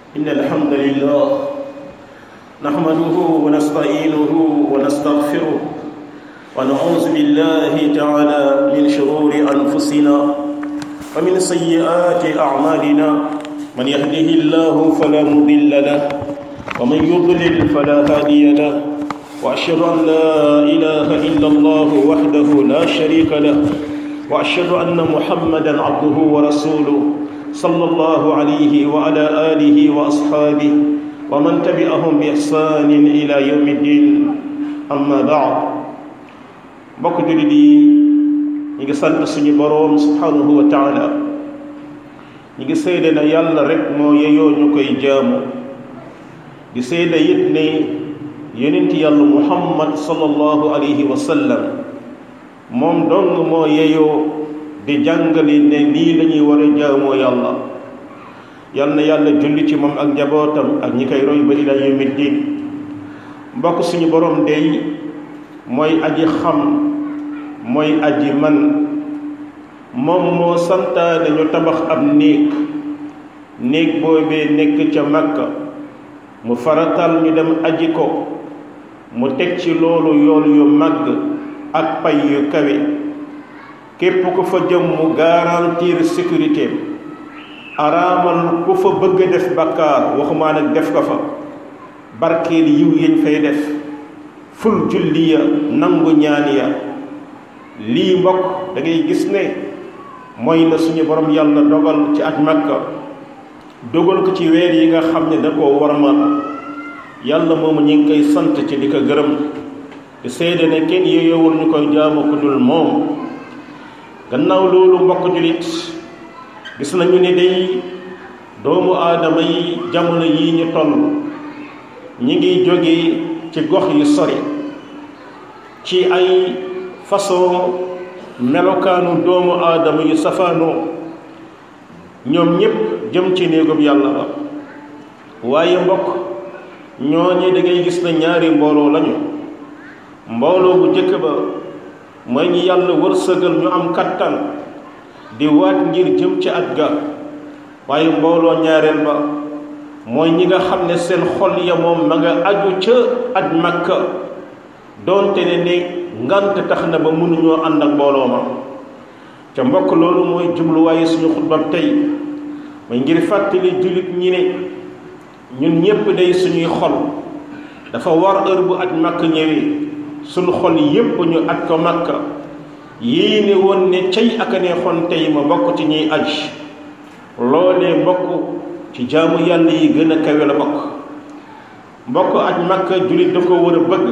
إن الحمد لله نحمده ونستعينه ونستغفره ونعوذ بالله تعالى من شرور أنفسنا ومن سيئات أعمالنا من يهده الله فلا مضل له ومن يضلل فلا هادي له وأشهد أن لا إله إلا الله وحده لا شريك له وأشهد أن محمدا عبده ورسوله صلى الله عليه وعلى آله وأصحابه ومن تبعهم بإحسان إلى يوم الدين أما بعد mbokk jullit yi ñu ngi sant suñu boroom subhanahu wa taala ñu ngi seede na yàlla rek moo yeyoo ñu koy jaamu di seede it ne yonent yàlla muhammad sallallahu alayhi wa sallam moom dong moo yeyoo di jàngale ne nii la ñuy war a jaamoo yàlla yal na yàlla julli ci moom ak njabootam ak ñi koy roy ba ila yawmi diin mbokk suñu borom dey mooy aji xam mooy aji man moom moo santaane ñu tabax ab néeg néeg boobee nekk ca Makka mu faratal ñu dem aji ko mu teg ci loolu yool yu màgg ak pay yu kawe képp ku fa jëm mu garantir sécurité araamal ku fa bëgg a def bakkaar waxumaa nag def ko fa barkeel yiw yañ fay def ful julli ya nangu ñaan ya lii mbokk da ngay gis ne mooy la suñu borom yàlla dogal ci aj Makka dogal ko ci weer yi nga xam ne da koo warmal yàlla moomu ñu ngi koy sant ci di ko gërëm di seede ne kenn yeyowul ñu koy jaamu ku dul moom gannaaw loolu mbokk julit gis nañu ne day doomu aadama yi jamono yi ñu toll ñi ngi jóge ci gox yu sori ci ay façon melokaanu doomu aadama yu safaanoo ñoom ñépp jëm ci néegub yàlla ba waaye mbokk ñooñu da ngay gis na ñaari mbooloo lañu mbooloo bu jëkk ba mooy ñi yàlla wërsëgal ñu am kattan di waat ngir jëm ci at ga waaye mbooloo ñaareel ba mooy ñi nga xam ne seen xol ya moom ma nga aju ca at makka doonte ne ne ngant tax na ba mënuñoo ànd ak mbooloo ma ca mbokk loolu mooy jubluwaaye suñu xutbab tey mooy ngir fàttali jullit ñi ne ñun ñépp day suñuy xol dafa war heure bu aj makka ñëwee suñu xol yépp ñu aj ko makka yéene woon ne cay ak a neexoon tey ma bokk ci ñuy aj loolee bokk ci jaamu yàlla yi gën a kawe la bokk mbokk aj makka jullit da ko war a bëgg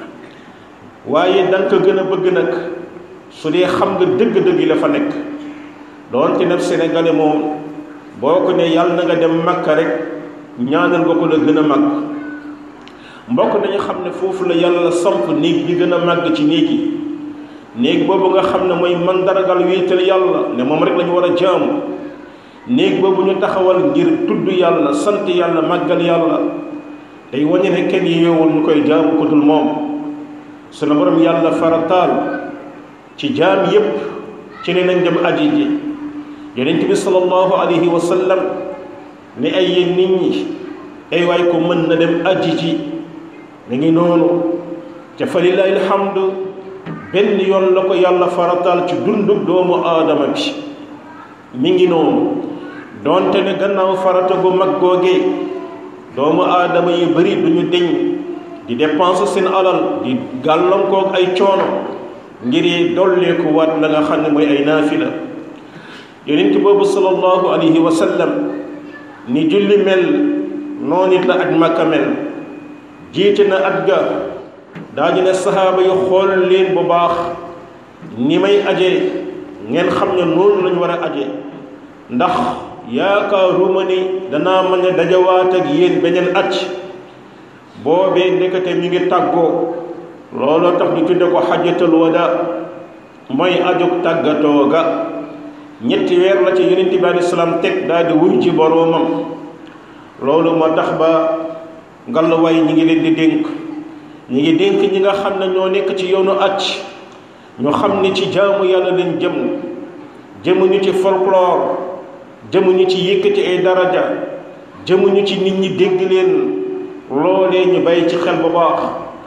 waaye danga ko gën a bëgg nag su dee xam nga dëgg-dëgg yi la fa nekk doonte nag sénégalais moom boo ko ne yàlla na nga dem makka rek ñaanal nga ko la gën a mag mbokk nañu xam ne foofu la yàlla samp néeg bi gën a màgg ci néeg yi néeg boobu nga xam ne mooy mandargal wéetal yàlla ne moom rek lañu war a jaamu néeg boobu ñu taxawal ngir tudd yàlla sant yàlla màggal yàlla day wañe ne kenn yeewul ñu koy jaamu ko dul moom sunu borom yàlla farataal ci jaam yépp ci ne nañ dem aji ji yonent bi sallallahu alayhi wa sallam ne ay yéen nit ñi ay waay ko mën na dem aji ji mi ngi noonu ca fa lillahi alhamdu benn yoon la ko yàlla farataal ci dundub doomu aadama bi mi ngi noonu doonte ne gannaaw farata gu mag googee doomu aadama yi bari duñu deñ di dépenser seen alal di gàllankoog ay coono ngir dolleeku waat la nga xam ne mooy ay naafila yonent boobu sallallahu alayhi wa sallam ni julli mel noonu it la aj makka mel jiite na at ga daañu ne saxaaba yi xool leen bu baax ni may aje ngeen xam ne noonu lañu war a aje ndax yaakaaruma ni danaa mën a dajawaat ak yéen beneen at boobee ndekete mi ngi tàggoo looloo tax ñu tudde ko xajatul wada mooy ajug tàggatoo ga ñetti weer la ci yonent bi alei salaam teg daal di wuy ci boroomam loolu moo tax ba ngallaawaay ñi ngi leen di dénk ñi ngi dénk ñi nga xam ne ñoo nekk ci yoonu acc ñu xam ne ci jaamu yàlla leen jëm jëmuñu ci folklore jëmuñu ci yëkkati ay daraja jëmuñu ci nit ñi dégg leen loolee ñu bàyyi ci xel bu baax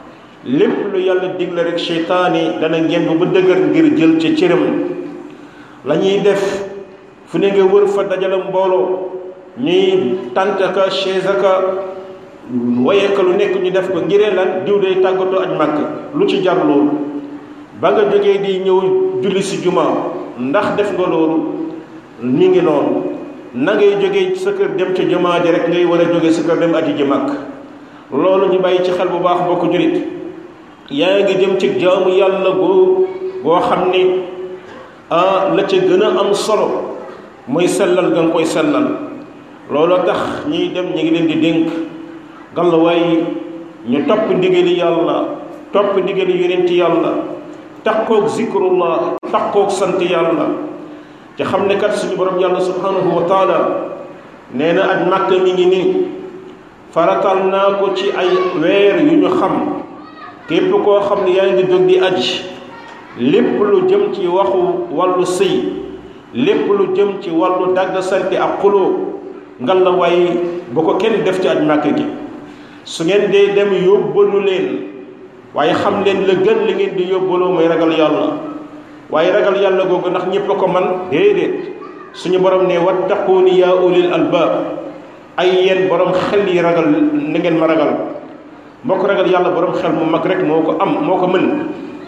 lépp lu yàlla digle rek seytaane dana ngemb ba dëgër ngir jël ca cëram la ñuy def fu ne nga wër fa dajale mbooloo ñuy tànt ka chaise ka waye ka lu nekk ñu def ko ngiree lan diw day tàggatoo aj màkk lu ci jar loolu ba nga jógee di ñëw julli si juma ndax def nga loolu mi ngi noonu na ngay jógee sa kër dem ca jumaa ji rek ngay war a jóge sa kër dem aji ji màkk loolu ñu bàyyi ci xel bu baax bokk julit yaa ngi jëm ci jaamu yàlla goo goo xam ni ah la ca gën a am solo mooy sellal ga nga koy sellal looloo tax ñiy dem ñu ngi leen di dénk gàllawaay ñu topp ndigali yàlla topp ndigali yonent yàlla takkoog zikrullah takkoog sant yàlla te xam ne kat suñu borom yàlla subhanahu wa taala nee na aj màkk mi ngi nii faratal naa ko ci ay weer yu ñu xam képp koo xam ne yaa ngi jóg di aj lépp lu jëm ci waxu wàllu sëy lépp lu jëm ci wàllu dagg sante ak xuloo ngal la waaye bu ko kenn def ci aj màkk gi su ngeen dee dem yóbbalu leen waaye xam leen la gën li ngeen di yóbbaloo mooy ragal yàlla waaye ragal yàlla googu ndax ñépp a ko man déedéet suñu borom ne wattaquuni yaa ulil albaab ay yéen borom xel yi ragal na ngeen ma ragal mbokk ragal yàlla borom xel mu mag rek moo ko am moo ko mën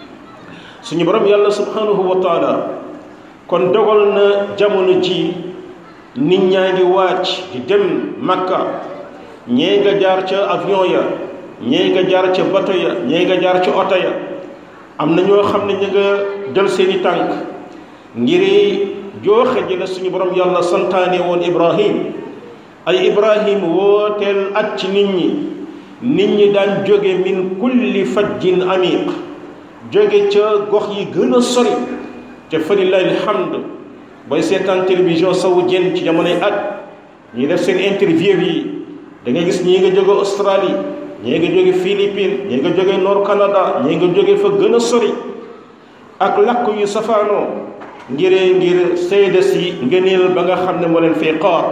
suñu borom yàlla subhanahu wa taala kon dogal na jamono ji nit ñaa ngi wàcc di dem makka ñee nga jaar ca avion ya ñee nga jaar ca bato ya ñee nga jaar ca oto ya am na ñoo xam ne ñu nga jël seeni tànk ngir jooxe ji la suñu borom yàlla santaane woon ibrahim ay ibrahim wooteel at ci nit ñi nit ñi daan jóge min kulli fajjin amiq jóge ca gox yi gën a sori te fa lillahi alhamd booy seetaan télévision saoudienne ci jamonoy at ñuy def seen interview yi da ngay gis ñii nga jóge Australie ñii nga jóge Philippines ñii nga jóge Nord Canada ñii nga jóge fa gën a sori ak lakk yu safaanoo ngiree ngir seede si ngëneel ba nga xam ne moo leen fee xaar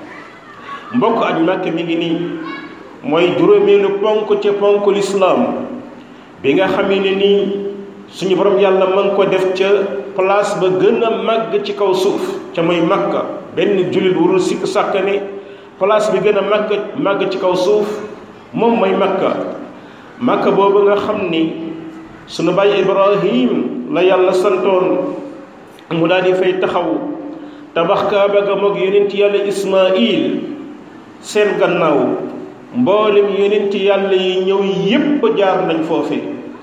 mbokk aj màkk mi ngi nii mooy juróomeelu ponk ca ponk lislaam bi nga xamee ne nii suñu borom yàlla ma ngi ko def ca place ba gën a màgg ci kaw suuf ca mooy makka benn jullit warul sikk sàkk ne place bi gën a màgg màgg ci kaw suuf moom mooy makka makka boobu nga xam ni sunu bàyyi ibrahim la yàlla santoon mu daal di fay taxaw tabax kaaba ga moog yonent yàlla ismail seen gannaaw mboolem yonent yàlla yi ñëw yépp jaar nañ foofe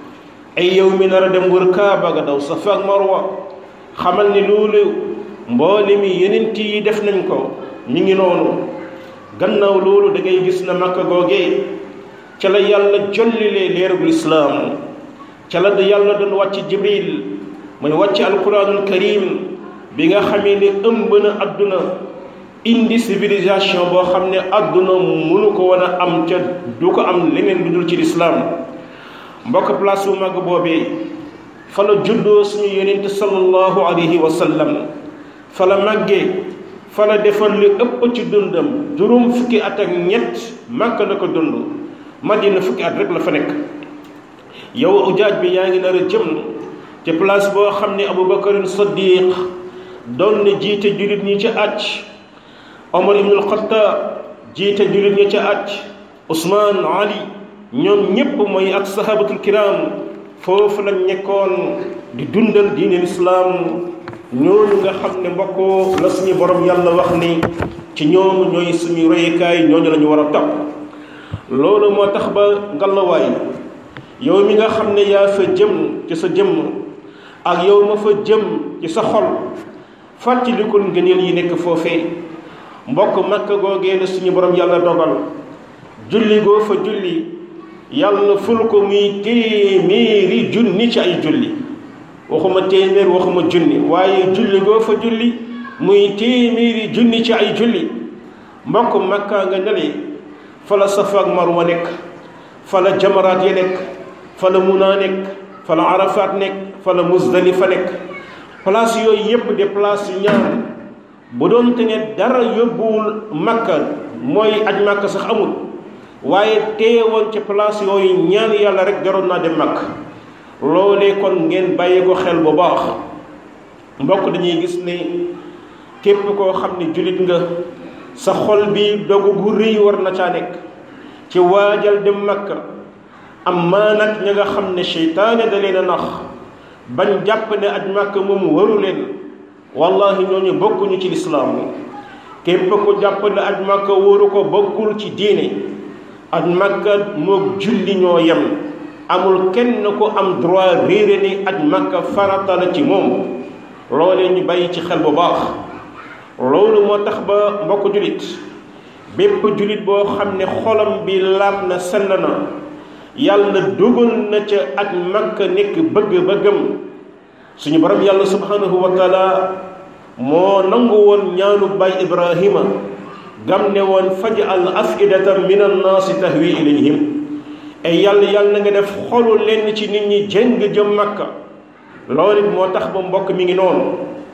ay yow mi nar a dem wër kaaba ga daw safa ak marwa xamal ni loolu mboolem yonent yi def nañ ko mi ngi noonu gannaaw loolu da ngay gis na makka googee ca la yàlla jollilee leerugul islaam ca la yàlla doon wàcc jibril mooy wàcc alquranul karim bi nga xamee ne ëmb na adduna indi civilisation boo xam ne adduna mënu ko wan a am ca du ko am leneen lu dul ci lislaam mbokk place bu màgg boobee fa la juddoo suñu yonent sallallahu alayhi wa sallam fa la màggee fa la defal li ëpp ci dundam juróom fukki at ak ñett màkk la ko dund madina fukki at rek la fa nekk yow ujaaj bi yaa ngi nar a jëm ci place boo xam ne aboubacarin saddiq doon na jiite jullit ñi ca aj omar ibnul xataab jiite jullit ñi ca aj usmaan ali ñoom ñépp mooy ak sahabatul kiram foofu lañ nekkoon di dundal diine lislaam ñooñu nga xam ne mbokkoo la suñu borom yàlla wax ni ci ñoom ñooy suñu royukaay ñooñu la ñu war a topp loolu moo tax ba ngalawaay yow mi nga xam ne yaa fa jëm ci sa jëmm ak yow ma fa jëm ci sa xol fàttalikul ngëneel yi nekk foofee mbokk makka googee la suñu borom yàlla dogal julli goo fa julli yàlla ful ko muy téeméeri junni ci ay julli waxuma téeméer waxuma junni waaye julli goo fa julli muy téeméeri junni ci ay julli mbokk makka nga nele fa la safa ak marwa nekk fa la jamaraat yi nekk fa la munaa nekk fa la arafaat nekk fa la musdalifa nekk place yooyu yépp de place yu ñaan bu doon te ne dara yóbbuwul makka mooy aj makka sax amul waaye teewoon ci place yooyu ñaan yàlla rek jaroon naa dem makka loolee kon ngeen bàyyi ko xel bu baax mbokk dañuy gis ne képp koo xam ne jullit nga sa xol bi dogu gu rëy war na caa nekk ci waajal dem makka am maa nag ña nga xam ne seytaane da leen a nax bañ jàpp ne aj makka moom waru leen wallahi ñooñu bokkuñu ci lislaam képp ko jàpp ne aj makka waru ko bokkul ci diine aj makka moog julli ñoo yem amul kenn ko am droit réere ni aj makka farata la ci moom loolee ñu bàyyi ci xel bu baax loolu moo tax ba mbokk jullit bépp jullit boo xam ne xolam bi laab na sell na yàlla dugal na ca ak makka nekk bëgg-bëggam suñu borom yàlla subhanahu wa taala moo nangu woon ñaanu baay ibrahima gam ne woon faj'al afidatan min annaasi tahwi ilayhim ay yàlla yàlla na nga def xolu lenn ci nit ñi jëng jëm makka loolu it moo tax ba mbokk mi ngi noonu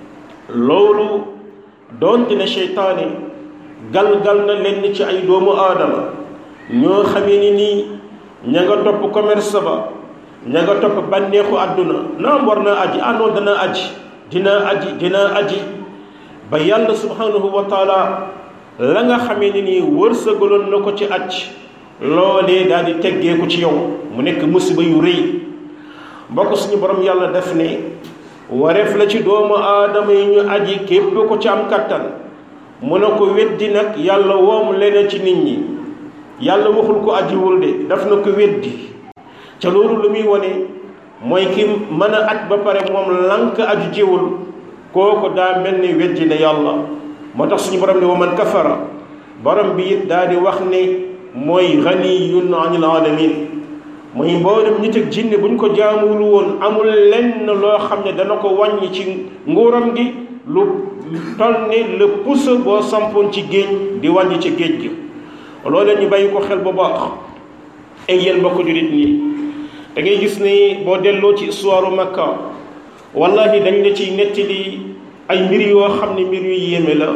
loolu doonte ne seytaane gal-gal na lenn ci ay doomu aadama ñoo xamee ni nii ña nga topp commerce ba ña nga topp bànneexu àdduna naam war naa aji àndoon danaa aji dinaa aji dinaa aji ba yàlla subhanahu wa taala la nga xamee ni nii wërsëgaloon na ko ci aj loolee daal di teggeeku ci yow mu nekk musiba yu rëy mbokk suñu borom yàlla def ne wareef la ci doomu aadama yi ñu aji képp ko ci am kattan mu ne ko weddi nag yàlla woom leneen ci nit ñi yàlla waxul ko ajiwul de daf na ko weddi ca loolu lu muy wone mooy ki mën a aj ba pare moom lank aju jiwul kooku daa mel ni weddi ne yàlla moo tax suñu borom ne wa man kafara borom bi it daa di wax ne mooy ganiyun anil alamin mooy mboolem nit ak jinne bu ñu ko jaamul woon amul lenn loo xam ne dana ko wàññi ci nguuram gi lu toll ni le pouce boo sampoon ci géej di wàññi ci géej gi loolu ñu bàyyi ko xel bu baax ay yéen mbokk jullit nii da ngay gis ni boo delloo ci histoire Makka wallahi dañ la ciy nettali ay mbir yoo xam ne mbir yu yéeme la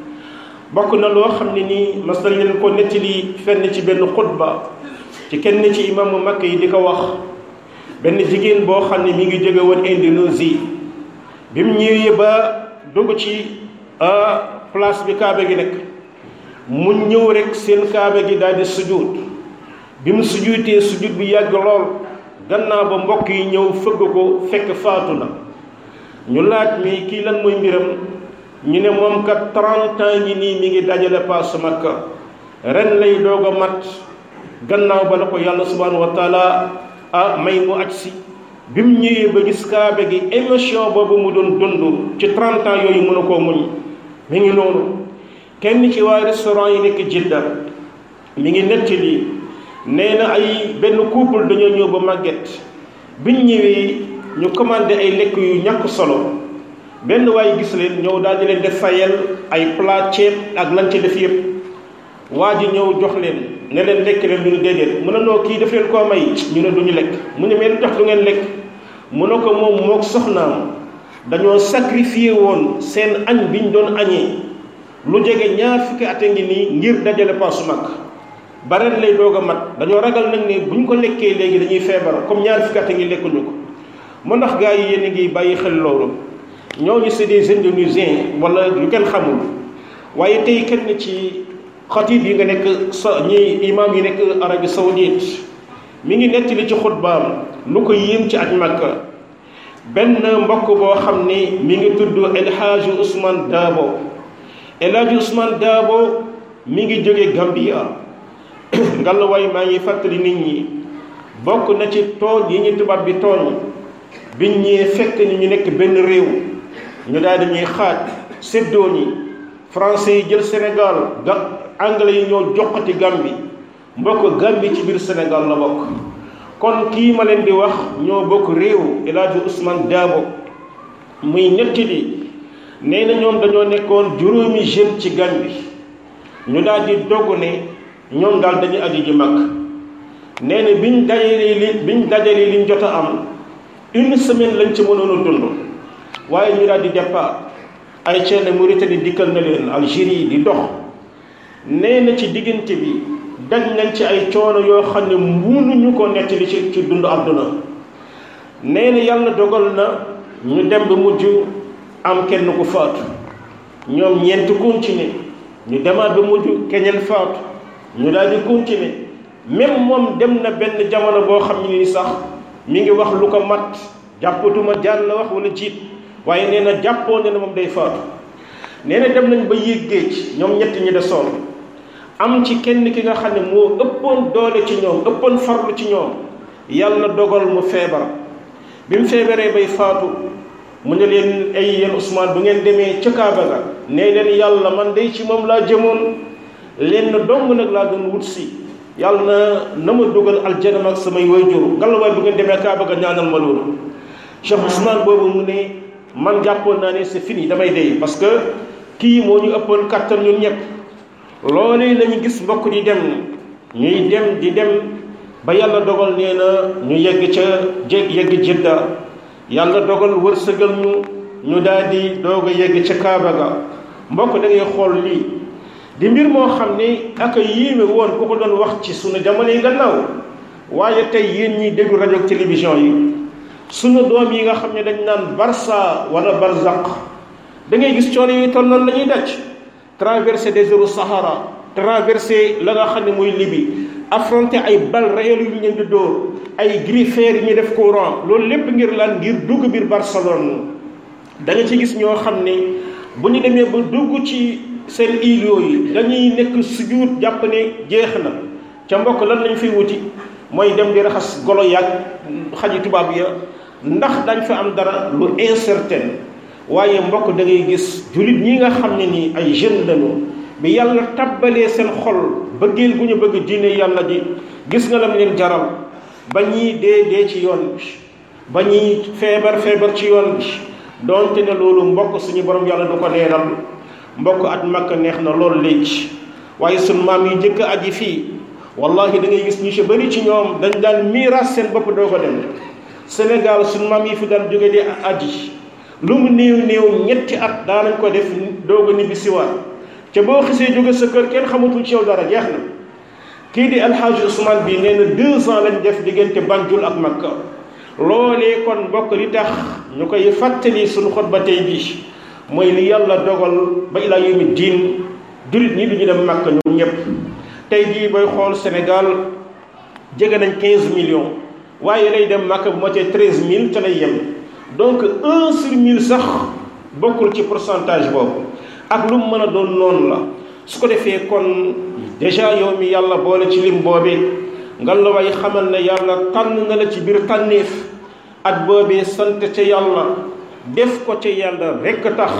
bokk na loo xam ne nii mas nañ leen ko nettali fenn ci benn xutba ci kenn ci imaamu Makka yi di ko wax benn jigéen boo xam ne mi ngi jóge woon Indonésie bi mu ñëwee ba dugg ci place bi kaaba gi nekk mu ñëw rek seen kaaba gi daal di sujjuut bi mu sujjuutee sujjuut bi yàgg lool gannaaw ba mbokk yi ñëw fëgg ko fekk faatu na ñu laaj mi kii lan mooy mbiram ñu ne moom kat 30 ans ngi nii mi ngi dajale paas Makka ren lay doog a mat gannaaw ba la ko yàlla subhanahu wa taala ah may mu aj si bi mu ñëwee ba gis kaaba gi émotion boobu mu doon dund ci 30 ans yooyu mën a koo muñ mi ngi noonu kenn ci waa restaurant yi nekk Jidda mi ngi nettali nee na ay benn couple dañoo ñëw ba màgget biñ ñëwee ñu commandé ay lekk yu ñàkk solo benn waay gis leen ñëw daal di leen def fayal ay plat ceeb ak lan ci def yëpp waa ji ñëw jox leen ne leen lekk leen duñu déedéet mu ne noo kii daf leen koo may ñu ne duñu lekk mu ne mais lu tax du ngeen lekk mu ne ko moom mook soxnaam dañoo sacrifié woon seen añ bi ñu doon añee lu jege ñaar fukki at a ngi nii ngir dajale paasu mag ba ren lay doog a mat dañoo ragal nag ne bu ñu ko lekkee léegi dañuy feebar comme ñaar fukki at a ngi lekkuñu ko mu ndax gars yi yéen a ngi bàyyi xel loolu ñooñu c'est des indonésiens wala yu kenn xamul waaye tey kenn ci xatib yi nga nekk sa ñi imam yi nekk Arabie Saoudite mi ngi nettali ci xutbaam lu ko yéem ci aj Makka benn mbokk boo xam ni mi ngi tudd El Hadji Ousmane Dabo El Hadji Ousmane Dabo mi ngi jóge Gambia ngallaawaay maa ngi fàttali nit ñi bokk na ci tooñ yi ñu tubaab bi tooñ biñ ñee fekk ni ñu nekk benn réew ñu daal di ñuy xaaj séddoo ñi français yi jël Sénégal ga anglais yi ñoo joxati Gambie mbokk Gambie ci biir Sénégal la bokk kon kii ma leen di wax ñoo bokk réew El Hadji Ousmane Dabo muy ñetti di nee na ñoom dañoo nekkoon juróomi jeune ci Gambie ñu daal di dogg ne ñoom daal dañuy aji ji mag nee na biñ dajalee li biñ dajalee liñ jot a am une semaine lañ ci mënoon a dund waaye ñu daal di départ ay ceene Mauritanie dikkal na leen Algérie di dox nee na ci diggante bi daj nañ ci ay coono yoo xam ne mënuñu ko nettali ci ci dund àdduna nee na yàlla dogal na ñu dem ba mujj am kenn ku faatu ñoom ñeent continuer ñu demaat ba mujj keneen faatu ñu daal di continuer même moom dem na benn jamono boo xam ne ni sax mi ngi wax lu ko mat jàppatuma jaan la wax wala jiit waaye nee na jàppoo ne na moom day faatu nee na dem nañ ba yéeg géej ñoom ñett ñi desoon am ci kenn ki nga xam ne moo ëppoon doole ci ñoom ëppoon farlu ci ñoom yàlla dogal mu feebar bi mu feebaree bay faatu mu ne leen ay yéen Ousmane bu ngeen demee ca Kaaba ga nee leen yàlla man day ci moom laa jëmoon leen dong nag laa doon wut si yàlla na na ma dugal aljana ak samay wayjur ngallaawaay bu ngeen demee Kaaba ga ñaanal ma loolu Cheikh Ousmane boobu mu ne man jàppoon naa ne c'est fini damay dee parce que kii moo ñu ëppoon kattan ñun ñëpp loolee la ñu gis mbokk di dem ñuy dem di dem ba yàlla dogal nee na ñu yegg ca jé yegg jidda yàlla dogal wërsëgal ñu ñu daal di doog a yegg ca Kaaba ga mbokk da ngay xool lii di mbir moo xam ne ak yéeme woon ku ko doon wax ci sunu jamono yi gannaaw waaye tey yéen ñiy déglu rajo ak télévision yi sunu doom yi nga xam ne dañ naan Barça wala Barzaq da ngay gis coono yi toll noonu la ñuy daj traversé désertu Sahara traversé la nga xam ne muy Libye affronté ay balles réelles yu ñu leen di dóor ay griffeurs yi ñu def courant loolu lépp ngir lan ngir dugg biir Barcelone da nga ci gis ñoo xam ne bu ñu demee ba dugg ci seen île yooyu dañuy nekk sujjuut jàpp ne jeex na ca mbokk lan lañ fiy wuti mooy dem di raxas golo yàgg xaji tubaab ya ndax dañ fa am dara lu incertain waaye mbokk da ngay gis jullit ñi nga xam ne nii ay jeunes lañu bi yàlla tabbalee seen xol bëggeel gu ñu bëgg diine yàlla ji gis nga lam leen jaral ba ñii dee dee ci yoon bi ba ñii feebar feebar ci yoon bi donte ne loolu mbokk suñu borom yàlla du ko neenal mbokk at makka neex na loolu léegi waaye suñ maam yi njëkk aji fii wallahi da ngay gis ñu ci bëri ci ñoom dañ daan miiras seen bopp doo ko dem Sénégal suñ maam yi fi daan jóge di aji lu mu néew néew ñetti at daanañ ko def doog a ñibbi siwaat ca boo xisee jóge sa kër kenn xamatul ci yow dara jeex na kii di alxaaji Ousmane bi nee na deux ans lañ def diggante Banjul ak Makka loolee kon mbokk li tax ñu koy fàttali suñu xutba tey bi mooy li yàlla dogal ba ilaa yawmi diin jullit ñi du ñu dem Makka ñoom ñëpp tey jii booy xool Sénégal jege nañ 15 millions waaye lay dem Makka bu motee 13000 ca lay yem donc un sur mille sax bokkul ci pourcentage boobu ak lu mu mën a doon noonu la su ko defee kon déjà yow mi yàlla boole ci lim boobee nga la way xamal ne yàlla tànn na la ci biir tànneef at boobee sant ca yàlla def ko ca yàlla rekk tax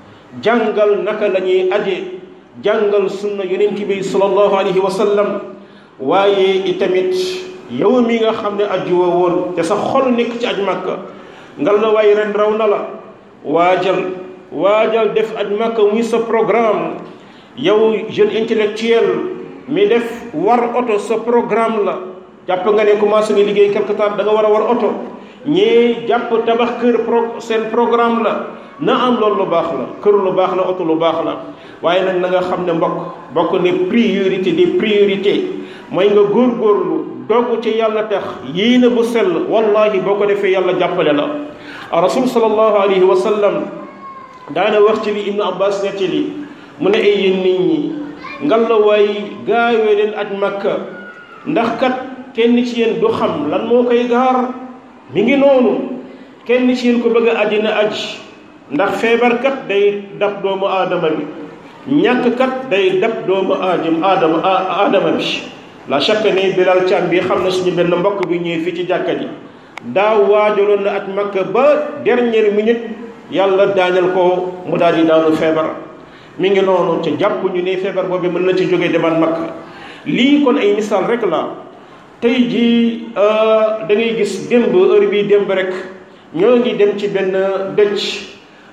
jàngal naka la ñuy aje jàngal sunna yonent bi sallallahu alayhi wa sallam waaye itamit yow mi nga xam ne aju woo woon te sa xol nekk ci aj màkka nga la way ren raw na la waajal waajal def aj màkka muy sa programme yow jeune intellectuel mi def war oto sa programme la jàpp nga ne commencé nga liggéey quelque temps da nga war a war oto ñii jàpp tabax kër pro seen programme la na am loolu lu baax la kër lu baax la oto lu baax la waaye nag na nga xam ne mbokk bokk ne priorité des priorités mooy nga góorgóorlu dogg ci yàlla tax yéene bu sell wallahi boo ko defee yàlla jàppale la rasul sallallahu alayhi wa sallam daana wax ci li ibnu abbas netti li mu ne ay yéen nit ñi ngal la waay gaawee leen aj makka ndax kat kenn ci yéen du xam lan moo koy gaar mi ngi noonu kenn ci yéen ko bëgg a aji na aj ndax feebar kat day dab doomu aadama bi ñàkk kat day dab doomu aadam aadama aadama bi la chaque ne bilal càm bi xam na suñu benn mbokk bi ñëwee fii ci jàkka ji daaw waajaloon na aj makka ba dernière minute yàlla daaneel ko mu daal di daanu feebar mi ngi noonu ca jàpp ñu ne feebar boobu mën na ci jógee demal makka lii kon ay misaal rek la tey jii da ngay gis démb heure bii démb rek ñoo ngi dem ci benn dëcc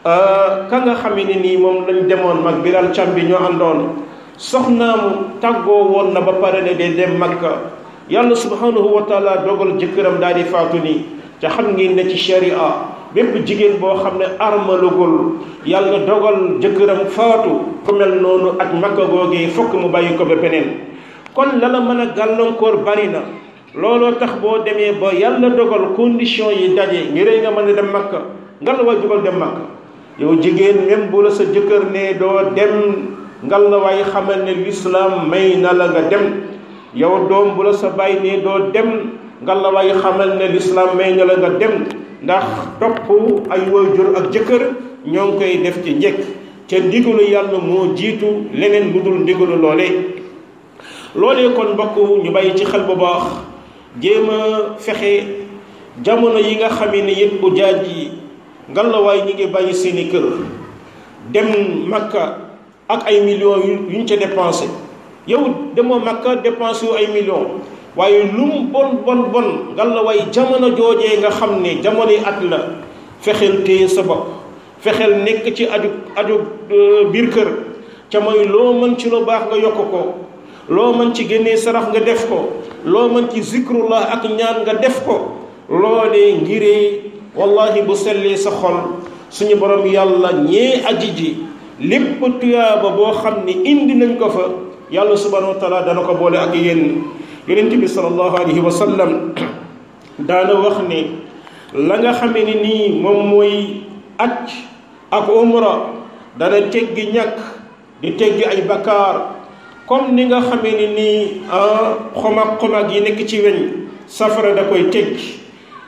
ka nga xam ne nii moom lañ demoon mag biral càm bi ñoo àndoon soxnaamu tàggoo woon na ba pare ne de dem makka yàlla subhanahu wa taala dogal jëkkëram daal di faatu nii ca xam ngeen ne ci sharia bépp jigéen boo xam ne armalugul yàlla dogal jëkkëram faatu ku mel noonu ak makka googee fokk mu bàyyi ko ba beneen kon la la mën a gàllankoor bari na looloo tax boo demee ba yàlla dogal condition yi daje ngir nga mën a dem makka ngal la waay jugal dem makka yow jigéen même bu la sa jëkkër ne doo dem ngal la waay xamal ne lislaam may na la nga dem yow doom bu la sa bàyyi ne doo dem ngal la waay xamal ne lislaam may na la nga dem ndax topp ay waajur ak jëkkër ñoo ngi koy def ci njëkk ca ndigalu yàlla moo jiitu leneen lu dul ndigalu loolee loolee kon mbokk ñu bàyyi ci xel bu baax jéem a fexe jamono yi nga xamee ne yëpp ujaaj yi ngalawaay ñi ngi bàyyi seeni kër dem makka ak ay millions yu ñu ca dépensé yow demoo makka dépensé yu ay millions waaye lu mu bon bon bon ngalawaay jamono joojee nga xam ne jamonoy at la fexeel téye sa bopp fexeel nekk ci aju aju biir kër ca mooy loo mën ci lu baax nga yokk ko loo mën ci génnee sarax nga def ko loo mën ci zikrullah ak ñaan nga def ko loolee ngiree wallahi bu sellee sa xol suñu borom yàlla ñee aji ji lépp tuyaaba boo xam ne indi nañ ko fa yàlla subhanahu wa taala dana ko boole ak yéen yonent bi sallallahu alayhi wa sallam daana wax ne la nga xamee ni nii moom mooy aj ak umra dana teggi ñàkk di teggi ay bakkaar comme ni nga xamee ni nii xomag xomag yi nekk ci weñ safara da koy teggi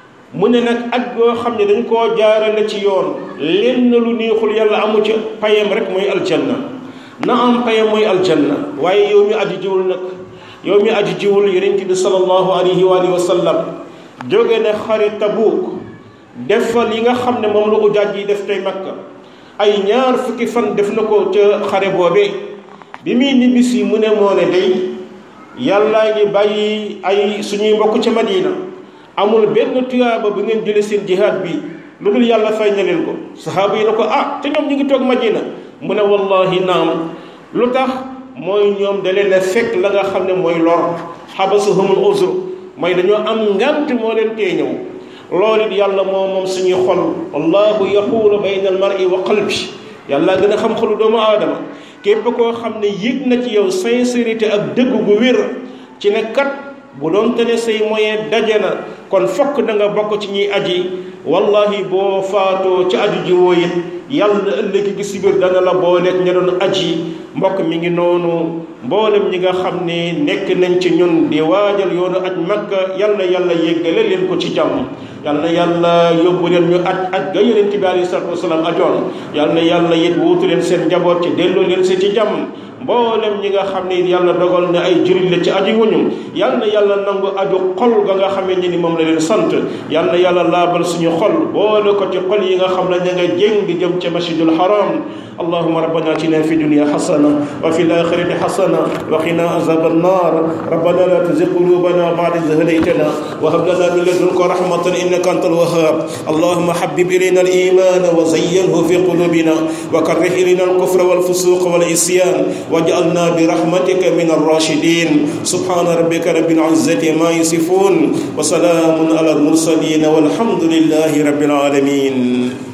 mu ne nag aj boo xam ne dañ koo jaarale ci yoon lenn lu neexul yàlla amu ca payam rek mooy aljanna na am payam mooy aljanna waaye yow mi aju jiwul nag yow mi aju jiwul yonent bi sallallahu alayhi wa alihi wa sallam jóge ne xare Tabuuk def fa li nga xam ne moom la ujaaj yi def tey Makka ay ñaar fukki fan def na ko ca xare boobee bi muy nibbisi mu ne moo ne day yàllaa ngi bàyyi ay suñuy mbokk ca Madina amul benn tuyaaba bu ngeen jële seen jihaad bi lu dul yàlla fay na leen ko sahaaba yi na ko ah te ñoom ñu ngi toog Madina mu ne wallahi naam lu tax mooy ñoom da leen a fekk la nga xam ne mooy lor xabasahumul uzr mooy dañoo am ngant moo leen tee ñëw loolu it yàlla moo moom suñuy xol wallahu yaxuulu bayna al mar'i wa qalbi yàlla gën a xam xolu doomu aadama képp koo xam ne yëg na ci yow sincérité ak dëgg gu wér ci ne kat bu doon te ne say moyen daje na kon fokk da nga bokk ci ñuy aji wallahi boo faatoo ci aju ji woo it yàlla ëllëg gi si biir dana la booleeg ña doon aji mbokk mi ngi noonu mboolem ñi nga xam ne nekk nañ ci ñun di waajal yoonu aj makka yàlla yàlla yéggale leen ko ci jàmm yàlla yàlla yóbbu leen ñu aj aj ga yonent bi alayhi salaatu wasalaam ajoon yàlla yàlla it wuutu leen seen njaboot ci delloo leen si ci jàmm mboolem ñi nga xam ne yàlla dogal na ay jurit la ci aji wuñu yal na yàlla nangu aju xol ga nga xamee ni moom la leen sant yal na yàlla laabal suñu xol boole ko ci xol yi nga xam ne ña nga jéng di jëm ca masjidul haram اللهم ربنا اتنا في الدنيا حسنه وفي الاخره حسنه وقنا عذاب النار ربنا لا تزغ قلوبنا بعد إذ هديتنا وهب لنا من لدنك رحمه انك انت الوهاب اللهم حبب الينا الايمان وزينه في قلوبنا وكره الينا الكفر والفسوق والعصيان واجعلنا برحمتك من الراشدين سبحان ربك رب العزه ما يصفون وسلام على المرسلين والحمد لله رب العالمين